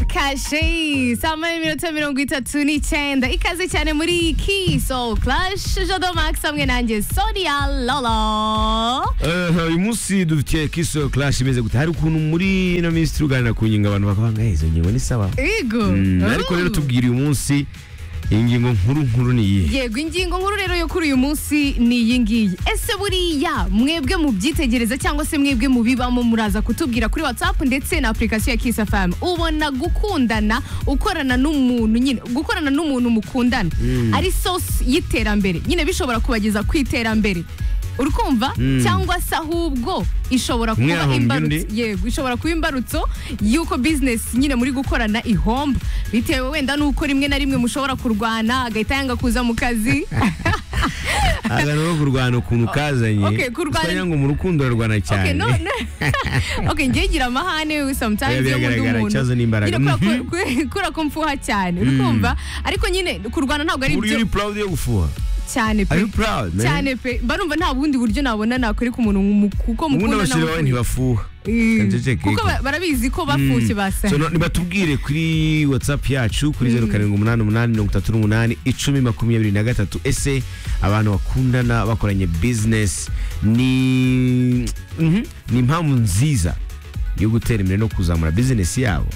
Clash hey, saa moya n'iminota mirongo itatu n'icyenda ikaze cyane muri ki so Clash Jado Max hamwe nanjye Sonia Lolo Eh, uyu munsi dufitiye kiso clash imeze gute hari ukuntu muri ino minsi turuganira ku ngingo abantu bakavuga ngo "Eh, izo ngingo ni sawa Igo Mm, ariko rero tubwira uyu munsi iyi ngingo nkuru nkuru ni iyihe yego ingingo nkuru rero yo kuri uyu munsi ni iyi ngiyi ese buriya mwebwe mu byitegereza cyangwa se mwebwe mu bibamo muraza kutubwira kuri whatsapp ndetse na application ya kiss fm ubona gukundana ukorana n'umuntu nyine gukorana n'umuntu mukundana ari source y'iterambere nyine bishobora kubageza ku iterambere uri kumva cyangwa se ahubwo ishobora Umwe kuba yahombye imbarutso undi. yego ishobora kuba imbarutso y'uko bizinesi nyine muri gukorana ihomba bitewe wenda n'uko rimwe na rimwe mushobora kurwana agahita yanga kuza mu kazi aha rero kurwana ukuntu kazanye Okay, kurwana- kugira ngo mu rukundo ararwana okay, cyane no, no. okay, njye ngira amahane we sometimes Oya, iyo nkunda biragaragara, umuntu ikibazo ni imbaraga. nyine kubera ko- ku- kubera ko mfuha cyane uri kumva ariko nyine kurwana ntabwo ari buriya byo uri proud yo gufuha cyane are pe you proud man cyane pe mba numva nta bundi buryo nabona nakwereka umuntu mu- kuko ubundi mukunda abashyira nawe- bawe ntibafuha Eh, Kanceceke. kuko ba- barabizi ko bafushye basa So, no- nibatubwire kuri whatsapp yacu kuri zeru karindwi umunani umunani mirongo itatu n'umunani icumi makumyabiri na gatatu ese abantu bakundana bakoranye business ni Mhm. ni impamvu nziza yo gutera imbere no kuzamura business yabo